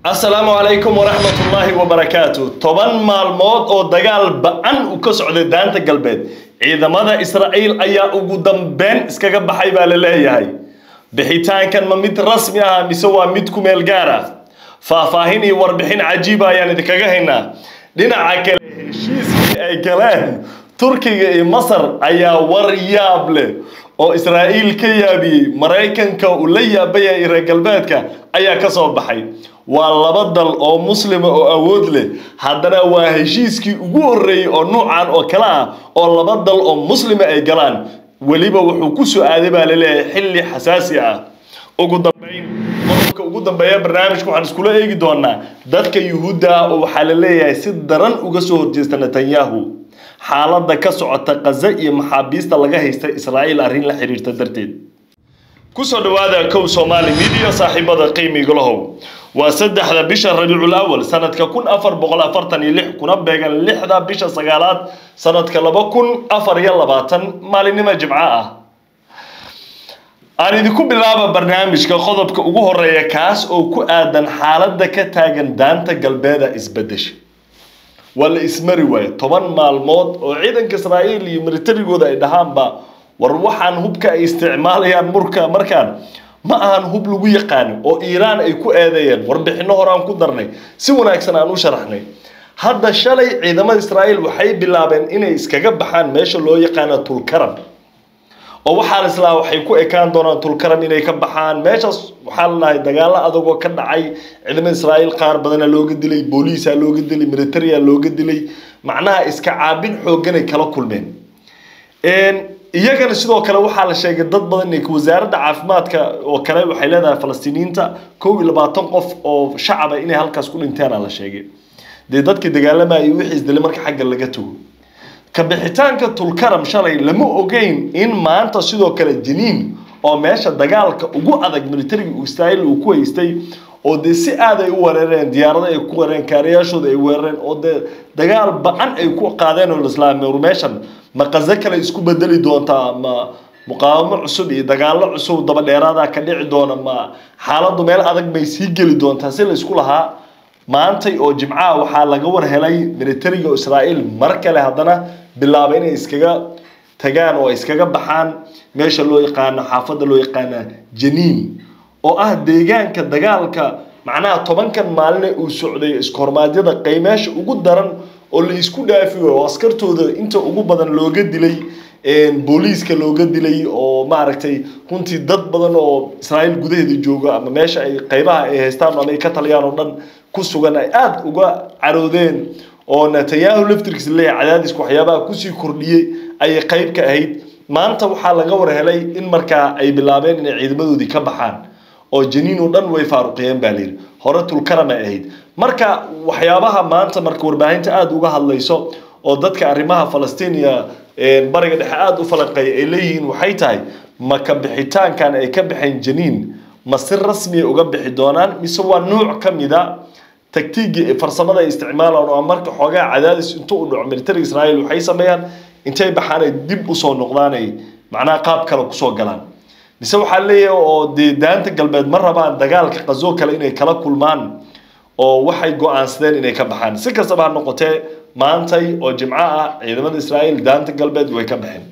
asalaamu calaykum waraxmatullaahi wabarakaatu toban maalmood oo dagaal ba-an u ka socday daanta galbeed ciidamada israa'iil ayaa ugu dambeyn iskaga baxay baa la leeyahay bixitaankan ma mid rasmi ah mise waa mid ku meel gaar ah faahfaahin iyo warbixin cajiiba ayaan idinkaga haynaa dhinaca kale heshiiskii ay galeen turkiga iyo masar ayaa war yaab leh oo israa'iil ka yaabiyey maraykanka uu la yaabayay reer galbeedka ayaa ka soo baxay waa laba dal oo muslima oo awood leh haddana waa heshiiskii ugu horreeyey oo nuucan oo kale ah oo laba dal oo muslima ay galaan weliba wuxuu ku soo aaday baa laleeyahay xilli xasaasi ah ugu dambeyn qodobka ugu dambeeya barnaamijka waxaan iskula eegi doonaa dadka yuhuudda ah oo waxaa la leeyahay si daran uga soo horjeesta netanyahu xaaladda ka socota kaza iyo maxaabiista laga haysta israa'iil arrin la xiriirta darteed kusoo dhawaada kow soomaali midiya saaxiibada qiimigalahow waa saddexda bisha rabiicul awal sanadka kun afar boqol afartan iyo lix kuna beegan lixda bisha sagaalaad sanadka laba kun afar iyo labaatan maalinimo jimco ah aan idinku bilaaba barnaamijka qodobka ugu horeeya kaas oo ku aadan xaaladda ka taagan daanta galbeeda isbedesha waa la ismari waayo toban maalmood oo ciidanka israa'iil iyo militarigooda ay dhahaanba war waxaan hubka ay isticmaalayaan murka markaan ma ahan hub lagu yaqaano oo iiraan ay ku eedeeyeen warbixino hore aan ku darnay si wanaagsan aan u sharaxnay hadda shalay ciidamada israa'iil waxay bilaabeen inay iskaga baxaan meesha loo yaqaano tulkaram oo waxaan islaa waxay ku ekaan doonaan tulkaram inay ka baxaan meeshaas waxaa la dhahay dagaalo adagoo ka dhacay ciidamada israa'iil qaar badana looga dilay booliisa looga dilay militaria looga dilay macnaha iska caabin xoogganay kala kulmeen iyagana sidoo kale waxaa la sheegay dad badan inay wasaaradda caafimaadka oo kale waxay leedahay falastiiniyiinta kow iyo labaatan qof oo shacaba inay halkaas ku dhinteena la sheegay dee dadkii dagaalamayay wixii isdilay marka xagga laga tago ka bixitaanka tulkaram shalay lama ogeyn in maanta sidoo kale janiin oo meesha dagaalka ugu adag militariga israa'iil uu ku haystay oo dee si aad ay u weerareen diyaarado ay ku weerareen kaariyaashooda ay weerareen oo dee dagaal ba-an ay ku qaadeen oo islaamay meeshan ma qazo kale isku bedeli doontaa ma muqaawamo cusub iyo dagaalo cusub daba dheeraada ka dhici doona ma xaaladdu meel adag bay sii geli doontaa si la isku lahaa maantay oo jimcaha waxaa laga war helay militariga israa'iil mar kale haddana bilaabay inay iskaga tagaan oo iskaga baxaan meesha loo yaqaano xaafadda loo yaqaana janiin oo ah deegaanka dagaalka macnaha tobankan maaline uu socday iskoormaadyada qaymeesha ugu daran oo la isku dhaafiyo oo askartooda inta ugu badan looga dilay booliiska looga dilay oo maaragtay runtii dad badan oo israa'iil gudaheeda jooga ama meesha ay qaybaha ay haystaan ama ay ka taliyaan oo dhan ku sugan ay aada uga caroodeen oo netanyahu laftirkiisa leeyahay cadaadiska waxyaabaha kusii kordhiyey ayay qayb ka ahayd maanta waxaa laga war helay in markaa ay bilaabeen inay ciidamadoodii ka baxaan oo janiin oo dhan way faaruqiyeen baa layidhi hore tulkaram ay ahayd marka waxyaabaha maanta marka warbaahinta aada uga hadlayso oo dadka arrimaha falastiiniya bariga dhexe aada u falanqeeya ay leeyihiin waxay tahay ma ka bixitaankan ay ka baxeen janiin ma si rasmiya uga bixi doonaan mise waa nuuc ka mida taktiigii farsamada ay isticmaalaan oo marka xoogaa cadaadis intuu u dhaco militariga israa'iil waxay sameeyaan intay baxaan ay dib usoo noqdaan ay macnaha qaab kale kusoo galaan mise waxaa leeyahay oo dee daanta galbeed ma rabaan dagaalka qazo kale inay kala kulmaan oo waxay go-aansadeen inay ka baxaan si kastaba ha noqotee maantay oo jimco ah ciidamada israa'iil daanta galbeed way ka baxeen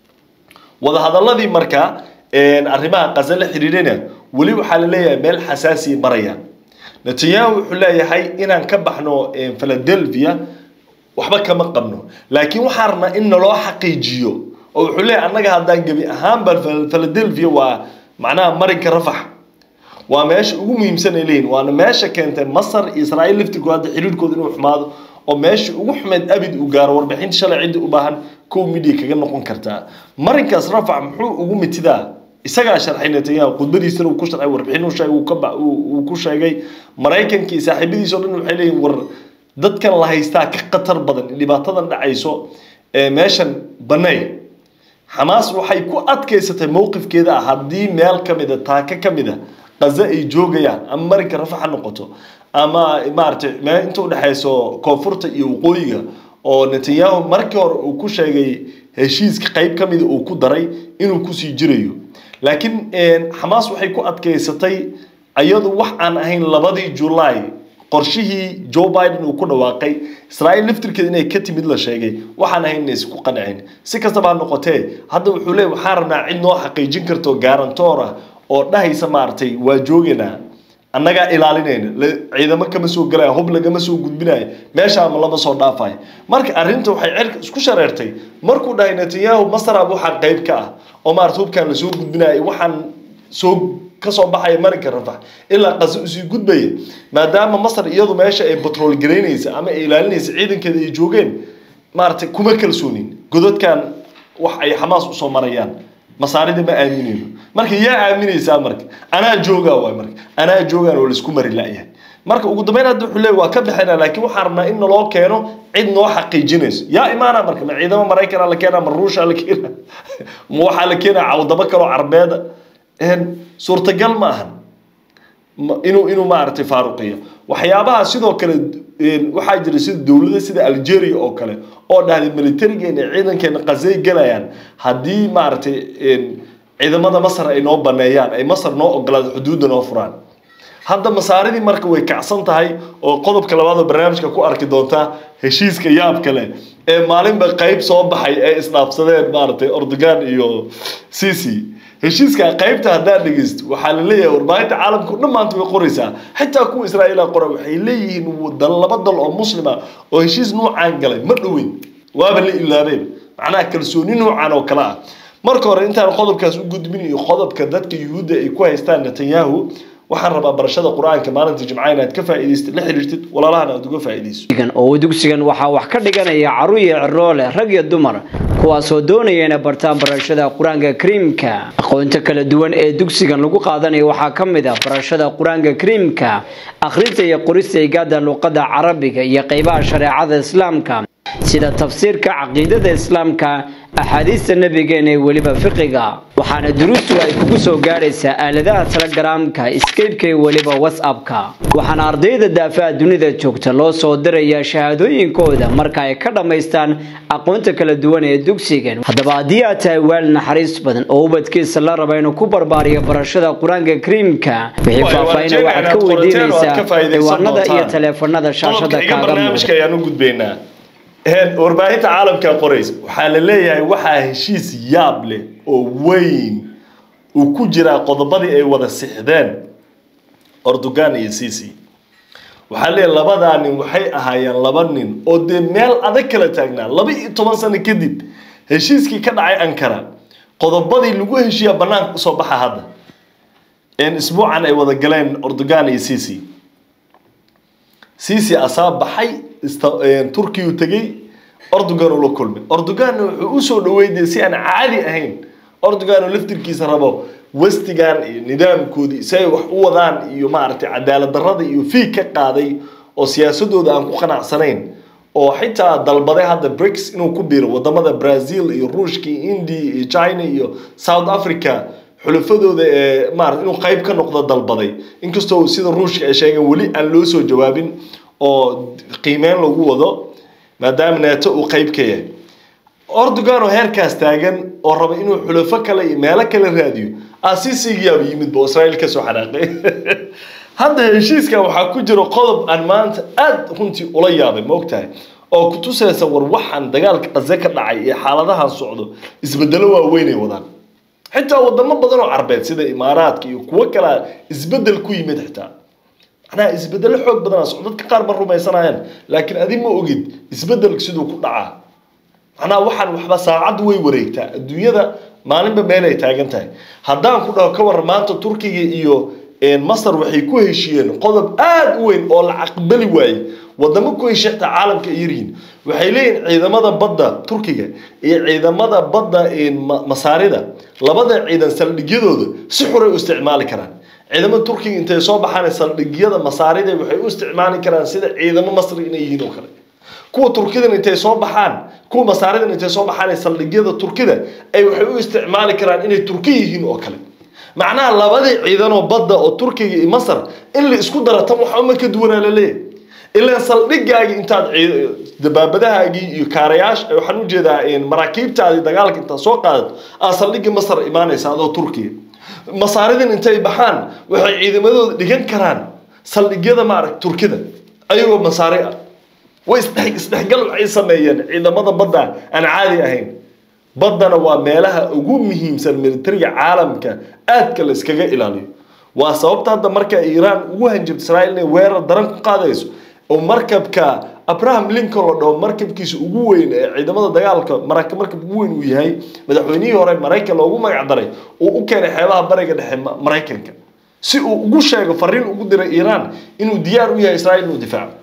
wadahadaladii marka arrimaha qaza la xidhiidhana weli waxaa la leeyahay meel xasaasiya marayaan netanyahu wuxuu leeyahay inaan ka baxno philadelphia waxba kama qabno laakiin waxaa rabnaa in naloo xaqiijiyo oo wuxuu leeyahay annaga haddaan gebi ahaanba philadelphia waa macnaha marinka rafax waa meesha ugu muhiimsan ay leeyihin waana meesha keentay masar iyo israa'iil laftirkooda hadda xiriirkooda inuu xumaado oo meesha ugu xumeed abid uu gaaro warbixinta shalay ciddi u baahan kow midiya kaga noqon kartaa marinkaas rafax muxuu ugu mitidaa isagaa sharxay netanyahu khudbadiisana uu ku sharxay warbixin uu ku sheegay maraykankii saaxiibadiisa o dhan waxay leeyihin war dadkan la haystaa ka khatar badan dhibaatadan dhacayso meeshan banay xamaas waxay ku adkaysatay mowqifkeeda ah haddii meel ka mida taaka ka mida qaza ay joogayaan ama marinka rafax ha noqoto ama maaragtay meel inta udhexayso koonfurta iyo waqooyiga oo netanyahu markii hore uu ku sheegay heshiiska qayb ka mida uu ku daray inuu kusii jirayo laakiin xamaas waxay ku adkaysatay iyadu wax aan ahayn labadii julaay qorshihii joe biden uu ku dhawaaqay israa'iil laftirkeeda inay ka timid la sheegay waxaan ahayn inaysan ku qancin si kastaba ha noqotee hadda wuxuu leeyahy waxaan rabnaa cid noo xaqiijin karto garantoor ah oo dhahaysa maaragtay waa joogaynaa annagaa ilaalinayna ciidamo kama soo galaya hub lagama soo gudbinayo meeshaama lama soo dhaafayo marka arrinta waxay cerka isku shareertay markuu dhahay netanyahu masarab waxaa qayb ka ah oo maarata hubkaan lasoo gudbinayo waxaan soo kasoo baxaya marinka rafax ilaa qase usii gudbaya maadaama masar iyadu meesha ay batrool garaynaysa ama ay ilaalinaysa ciidankeeda ay joogeen maaragtay kuma kalsoonin godadkan wax ay xamaas usoo marayaan masaarida ma aaminayno marka yaa aaminaysaa marka anaa joogaa waay marka anaa joogaan oo laisku mari la'yahay marka ugu dambeyn hadda wuxuu leeyahy waa ka bixinaa laakiin waxaan rabnaa in naloo keeno cid noo xaqiijinayso yaa imaana marka ma ciidamo maraykana la keenaa ma ruusha la keenaa ma waxaa la keenaa cawdamo kaloo carbeeda suurtagal ma ahan inuu inuu maaragtay faaruqiyo waxyaabaha sidoo kale waxaa jira sida dowlada sida algeria oo kale oo dhahday militarigeena ciidankeena qasay galayaan haddii maaragtay ciidamada masar ay noo baneeyaan ay masar noo ogolaado xuduudda noo furaan hadda masaaridii marka way kacsan tahay oo qodobka labaad oo barnaamijka ku arki doontaa heshiiska yaab kale ee maalinba qayb soo baxay ee isdhaafsadeen maaragtay ordogan iyo cici heshiiska qaybta haddaad dhegeysto waxaa la leeyahay warbaahinta caalamka o dhan maanta way qoraysaa xitaa kuwa israa'iila qora waxay leeyihiin dal laba dal oo muslima oo heshiis nuucaan galay ma dhoweyn waaba la ilaabeen macnaha kalsooni nuucan oo kale ah marka hore intaan qodobkaas u gudbin iyo qodobka dadka yuhuudda ay ku haystaan netanyahu waxaan rabaa barashada qur-aanka maalinta jimca inaad ka faa'iidaystid la xiriirtid walaalahana aad uga faa'iidayso oo dugsigan waxaa wax ka dhiganaya carruur iyo ciroole rag iyo dumar kuwaasoo doonaya inay bartaan barashada qur-aanka kariimka aqoonta kala duwan ee dugsigan lagu qaadanayo waxaa ka mid ah barashada qur-aanka kariimka akhrinta iyo qorista igaada luqadda carabiga iyo qeybaha shareecada islaamka sida tafsiirka caqiidada islaamka axaadiista nabigeena ee weliba fiqiga waxaana duruustu ay kugu soo gaadhaysaa aaladaha telegaraamka skypeka iyo weliba whatsappka waxaana ardayda daafaha dunida joogta loo soo dirayaa shahaadooyinkooda marka ay ka dhammaystaan aqoonta kala duwan ee dugsigan haddaba haddii aad tahay waal naxariis badan oo ubadkiisa la raba inuu ku barbaariyo barashada qur-aanka kariimka wixii faahfaahina waxaad ka weydiinaysaa ciwaanada iyo taleefanada shaashada kaaga muuqda warbaahinta caalamka qoraysa waxaa la leeyahay waxaa heshiis yaab leh oo weyn uu ku jiraa qodobadii ay wada sixdeen ordogan iyo cici waxaa leeyahay labadaa nin waxay ahaayeen laba nin oo dee meel adag kala taagnaa laba iyo toban sano kadib heshiiskii ka dhacay ankara qodobadii lagu heshiiya banaanka usoo baxa hadda isbuucan ay wada galeen ordogan iyo cici cici asaa baxay turkiyu tegey ordogan uu la kulmay ordoganna wuxuu usoo dhaweydaya si aan caadi ahayn ordogan oo laftirkiisa rabo westigan iyo nidaamkoodii si ay wax u wadaan iyo maaragtay cadaalad darrada iyo fiig ka qaaday oo siyaasadooda aan ku qanacsanayn oo xitaa dalbaday hadda brics inuu ku biiro wadamada brazil iyo ruushka iyo india iyo china iyo south africa xulafadooda ee maarata inuu qayb ka noqdo dalbaday inkastoo sida ruushka ay sheegeen weli aan loo soo jawaabin oo qiimeyn lagu wado maadaama neeto uu qayb ka yahay ordogan oo heerkaas taagan oo raba inuu xulafo kale iyo meelo kale raadiyo asisigiyaaba yimidba oo israa'iil kasoo xanaaqay hadda heshiiskan waxaa ku jira qodob aan maanta aada runtii ula yaabay ma ogtahay oo kutusaysa war waxaan dagaalka qaze ka dhacay iyo xaaladahan socdo isbedelo waaweynay wadaan xitaa wadamo badan oo carbeed sida imaaraadka iyo kuwo kalea isbedel ku yimid xitaa macnaha isbedelo xoog badanaa socdo dadka qaar ma rumaysanayaan laakiin adi ma ogid isbedelka siduu ku dhacaa macnaha waxaan waxba saacaddu way wareegtaa adduunyada maalinba meelay taagan tahay haddaan ku dhaho ka waran maanta turkiga iyo masar waxay ku heshiiyeen qodob aada u weyn oo la aqbali waayey wadamo ku heshiya xitaa caalamka ay yaryihiin waxay leeyihin ciidamada badda turkiga iyo ciidamada badda masaarida labada ciidan saldhigyadooda si xuray u isticmaali karaan ciidamada turkiga intay soo baxaan saldhigyada masaarida waxay u isticmaali karaan sida ciidamo masri inay yihiin oo kale kuwa turkidan intay soo baxaan kuwa masaaridan intay soo baxaan saldhigyada turkida ay waxay u isticmaali karaan inay turki yihiin oo kale macnaha labadii ciidanoo badda oo turkiga iyo masar in la isku daro tan waxa uma ka duwanaa la leeyahay ilaan saldhigaagii intaad dabaabadahaagii iyo kaarayaasha waxaan ujeedaa maraakiibtaadii dagaalka intaad soo qaadato aa saldhigii masar imaanaysa adoo turkiga masaaridan intay baxaan waxay ciidamadooda dhigan karaan saldhigyada maarag turkida ayagoo masaari ah way isdhex isdhexgal waxay sameeyeen ciidamada badda aan caadi ahayn baddana waa meelaha ugu muhiimsan militariga caalamka aadka la iskaga ilaaliyo waa sababta hadda marka iiraan ugu hanjabta israa'iil inay weerar daran ku qaadayso oo markabka abraham lincoln la dhaho markabkiisa ugu weyn ee ciidamada dagaalka maraka markab ugu weyn uu yahay madaxweynihii hore maraykan loogu magac daray uu u keenay xeebaha bariga dhexe Ma- maraykanka si uu ugu sheego fariin ugu diray iiraan inuu diyaar u yahay israa'iil inuu difaaco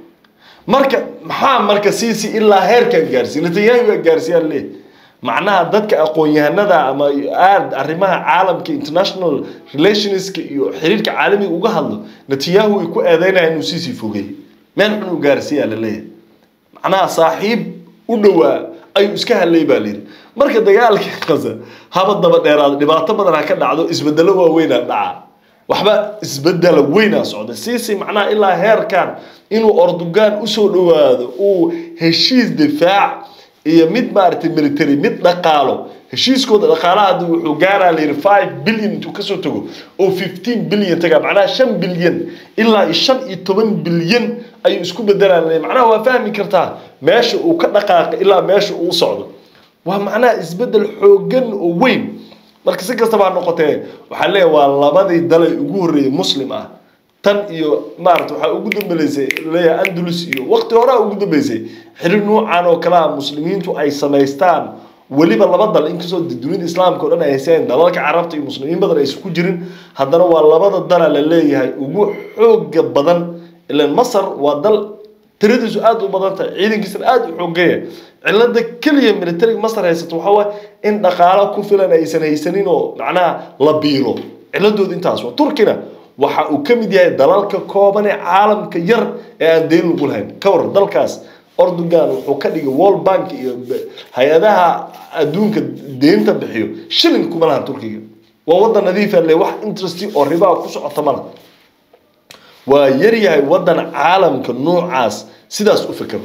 marka maxaa marka siisi ilaa heerkan gaarsiiy netanyahu waa gaarsiiyaan leeh macnaha dadka aqoon-yahanada ama aad arrimaha caalamka international relationska iyo xiriirka caalamiga uga hadlo netanyahu ay ku eedeynaya inuu siisi fogeeyey meel xun uu gaarsiiyaa la leeyahay macnaha saaxiib u dhowaa ayuu iska hadlay baa layidhi marka dagaalka qasa haba daba dheeraada dhibaato badan ha ka dhacdo isbedelo waaweynaa dhaca waxba isbedela weynaa socda siisi macnaha ilaa heerkan inuu ordogan usoo dhowaado uu heshiis difaac iyo mid maaragtay military mid dhaqaalo heshiiskooda dhaqaalaha hadda wuxuu gaaraa la yidhi five billion intuu kasoo tago oo fifteen billion tagaa macnaha shan bilyan ilaa iyo shan iyo toban bilyan ayuu isku bedelaan macnaha waa fahmi kartaa meesha uu ka dhaqaaqo ilaa meesha uu socdo waa macnaha isbedel xoogan oo weyn marka si kastaba ha noqotee waxaa leeyahay waa labadii dalay ugu horreeyay muslim ah tan iyo maarata waxaa ugu dambeysay leeyahay andalus iyo waqti horaa ugu dambeysay xiriir nuucan oo kale ah muslimiintu ay samaystaan weliba laba dal inkastoo dunida islaamka o dhan ay hayseen dalalka carabta iyo muslimiin badan aysan ku jirin haddana waa labada dala la leeyahay ugu xooga badan ilan masar waa dal tiradiisu aada u badan tahay ciidankiisana aada u xoogaya cilada keliya militariga masar haysato waxaa waaye in dhaqaalo ku filan aysan haysanin oo macnaha la biilo ciladooda intaas waa turkina waxa uu ka mid yahay dalalka kooban ee caalamka yar ee aan deyn lagu lahayn ka waran dalkaas ordogan wuxuu ka dhigay world bank iyo hay-adaha adduunka deynta bixiyo shilin kuma lahan turkiga waa wadan nadiifa le wax interest oo ribaa ku socota mala waa yaryahay wadan caalamka noocaas sidaas u fekero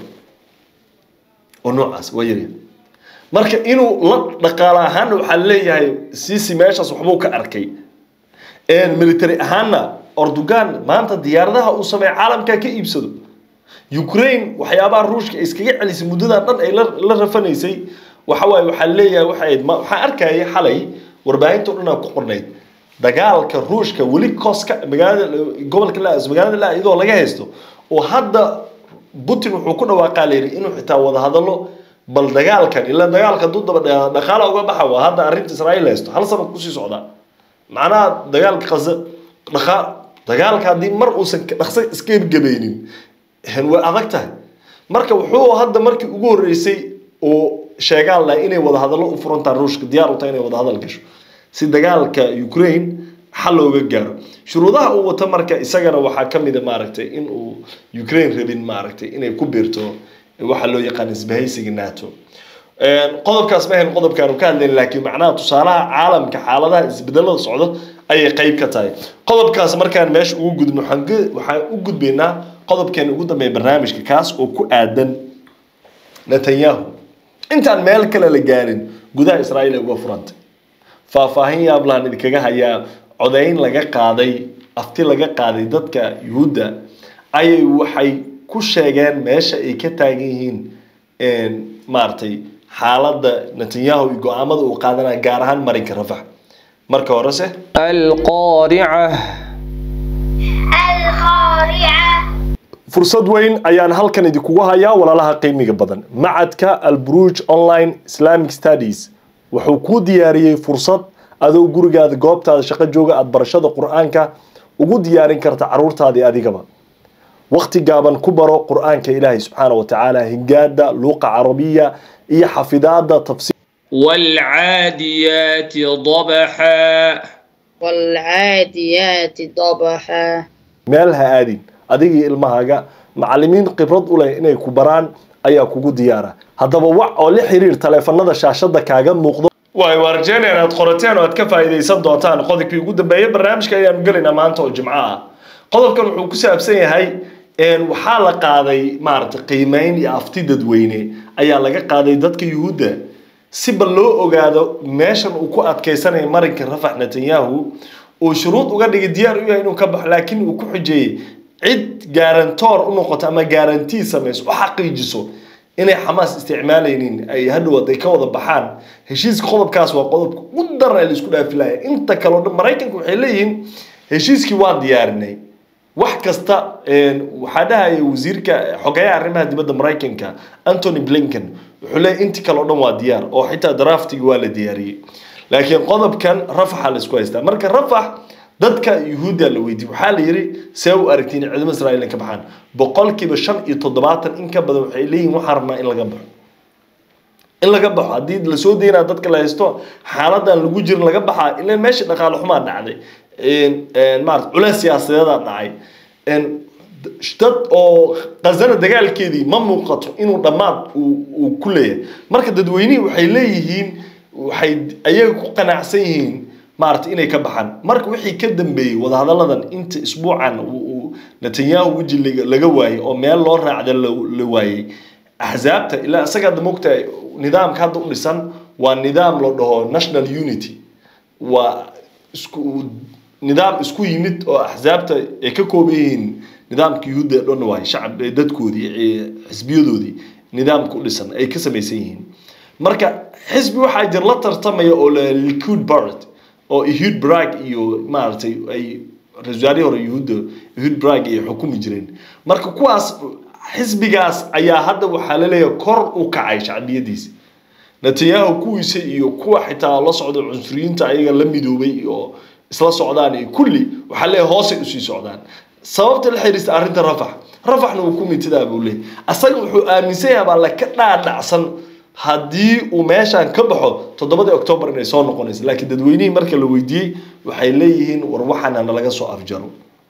oo noocaas waa yaryahay marka inuu la dhaqaale ahaana waxaa leeyahay sisi meeshaas waxbuu ka arkay military ahaana ordogan maanta diyaaradaha uu sameeya caalamka ka iibsado ukraine waxyaabaha ruushka ay iskaga celisay muddadan dhan ay la rafanaysay waxa waaye waxaa leeyahay waxay waxaan arkayay xalay warbaahinta o dhan aa ku qornayd dagaalka ruushka weli koska magaalada gobolka laas magaalada laa iyadoo laga haysto oo hadda putin wuxuu ku dhawaaqaa layidhi inuu xitaa wada hadallo bal dagaalkan ilaa dagaalka hadduu daba dhaqaala uga baxa waa hadda arrinta israa'iil haysto hal sano kusii socdaa macnaha dagaalka qasa dhaqa dagaalka haddii mar uusan dhaqso iska gebgabaynin way adag tahay marka wuxuu hadda markii ugu horreysay oo sheegaan laha inay wada hadallo u furantaan ruushka diyaar u tahay inay wada hadal gasho si dagaalka ukraine xal looga gaaro shuruudaha uu wato marka isagana waxaa ka mid a maaragtay in uu ukraine rabin maaragtay inay ku biirto waxa loo yaqaan isbahaysiga nato qodobkaas ma ahayn qodobkaanu ka hadlayn laakiin macnaha tusaalaha caalamka xaaladaha isbedelada socda ayay qayb ka tahay qodobkaas markaan meesha ugu gudbno waxaan u gudbaynaa qodobkeena ugu dambeeya barnaamijka kaas oo ku aadan netanyahu intaan meel kale la gaarin gudaha israa'iil ay uga furantay faahfaahin yaablahan idinkaga hayaa codayn laga qaaday afti laga qaaday dadka yuhuudda ayay waxay ku sheegeen meesha ay ka taagan yihiin maaragtay xaaladda netanyahu iyo go-aamada uu qaadanaya gaar ahaan marinka rafax marka horese القارعة القارعة fursad weyn ayaan halkan idinkugu hayaa walaalaha qiimiga badan macadka alburuj online islamic studies wuxuu kuu diyaariyey fursad adoo gurigaada goobtaada shaqo jooga aada barashada qur-aanka ugu diyaarin karta caruurtaadii adigaba waqti gaaban ku baro qur-aanka ilaahay subxaana wa tacaala hingaada luuqa carabiya iyo xafidaada tafsiir والعاديات ضبحا والعاديات ضبحا meel ha aadin adigii ilmahaaga macalimiin khibrad u leh inay ku baraan ayaa kugu diyaara haddaba wac oo la xiriir taleefanada shaashada kaaga muuqdo waay waa rajeynayaan aad qorateen oo aad ka faa'iidaysan doontaan qodobkii ugu dambeeyay barnaamijka ayaanu gelaynaa maanta oo jimco ah qodobkan wuxuu ku saabsan yahay waxaa la qaaday maaragtay qiimeyn iyo afti dadweyne ayaa laga qaaday dadka yuhuudda si bal loo ogaado meeshan uu ku adkeysanaya marinka rafax netanyahu uu shuruud uga dhigay diyaar u yahay inuu ka baxo laakiin uu ku xujeeyey cid gaarantoor u noqoto ama gaarantii samayso u xaqiijiso inay xamaas isticmaalaynin ay hadhow ay ka wada baxaan heshiiska qodobkaas waa qodobka u daran ee laisku dhaafilaya inta kale o dhan maraykanka waxay leeyihiin heshiiskii waan diyaarinay wax kasta waxaa dhahaya wasiirka xogeyaha arrimaha dibadda maraykanka antony blinken wuxuu leeyahy intii kale o dhan waa diyaar oo xitaa draftiga waa la diyaariyey laakiin qodobkan rafaxa la isku haystaa marka rafax dadka yuhuudda la weydiiyey waxaa la yidhi see u aragtiin ciidamada israa'iil ka baxaan boqolkiiba shan iyo toddobaatan in ka badan waxay leeyihin waxaan rabnaa in laga baxo in laga baxo haddii lasoo daynaa dadka la haysto xaaladan lagu jirin laga baxaa ilan meesha dhaqaale xumaa dhacday maarata culeys siyaasadeedaa dhacay dad oo qazana dagaalkeedii ma muuqato inuu dhammaad uu ku leeyahay marka dadweynihii waxay leeyihiin waxay ayaga ku qanacsan yihiin maarata inay ka baxaan marka wixii ka dambeeyey wadahadalladan inta isbuucan uu netanyahu weji laga waayey oo meel loo raacda la waayey axsaabta ilaa isaga hadda mogtahay nidaamka hadda u dhisan waa nidaam la dhaho national unity waa isku nidaam isku yimid oo axsaabta ay ka kooban yihiin nidaamka yuhuudda ee dhan waay shacab dadkoodii xisbiyadoodii nidaamka u dhisan ay ka samaysan yihiin marka xisbi waxaa jir la tartamaya oo la liquid bart oo ehud brag iyo maaragtay ay ra-isul wasaarihii hore yuhuudda ehud brag ay xukumi jireen marka kuwaas xisbigaas ayaa hadda waxaa la leeyahay kor u kacay shacbiyadiisa netanyahu kuwiisa iyo kuwa xitaa la socda cunsuriyiinta ayaga la midoobay oo isla socdaan iyo kulli waxaa leeyahay hoosay usii socdaan sababta la xiriirta arrinta rafax rafaxna uu ku mintidaa buu leeyahy asaga wuxuu aaminsan yahay baa laka dhaadhacsan haddii uu meeshaan ka baxo toddobadii octoobar inay soo noqonayso laakiin dadweynihii marka la weydiiyey waxay leeyihiin war waxaana nalaga soo afjaro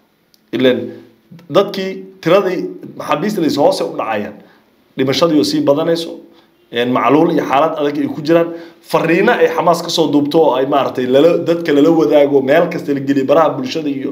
ilan dadkii tiradii maxaabiistadas hoose u dhacayaan dhimashadii oo sii badanayso macluul iyo xaalad adag ay ku jiraan fariino ay xamaas kasoo duubto oo ay maaragtay lala dadka lala wadaago meel kasta la geliyo baraha bulshada iyo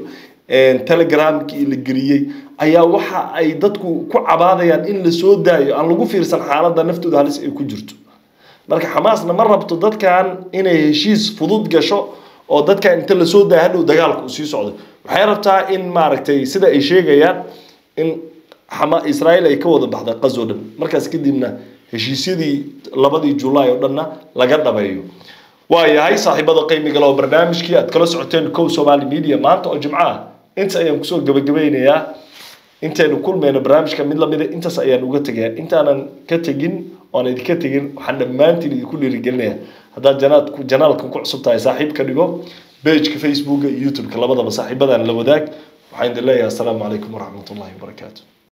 telegramkii la geliyey ayaa waxa ay dadku ku cabaadayaan in la soo daayo aan lagu fiirsan xaaladda naftooda halis ay ku jirto marka xamaasna ma rabto dadkan inay heshiis fudud gasho oo dadkan inta lasoo daaya hadhow dagaalku sii socdo waxay rabtaa in maaragtay sida ay sheegayaan in israa'iil ay ka wada baxda qazo dhan markaas kadibna heshiisyadii labadii julaay oo dhanna laga dhabeeyo waa yahay saaxiibada qiimiga leh oo barnaamijkii aad kala socoteen kow somali media maanta oo jimco ah inta ayaan kusoo gabagabeynayaa intaynu kulmayno barnaamijka mid lamida intaas ayaan uga tegayaa intaanan ka tegin oon idinka tegin waxaan dhammaantiin idinku dhiirigelinayaa haddaad janaad janaalkan ku cusub tahay saaxiib ka dhigo pageka facebooka iyo youtubeka labadaba saaxiibadan la wadaag waxaan idin leeyahay asalaamu calaykum waraxmatullahi wabarakaatu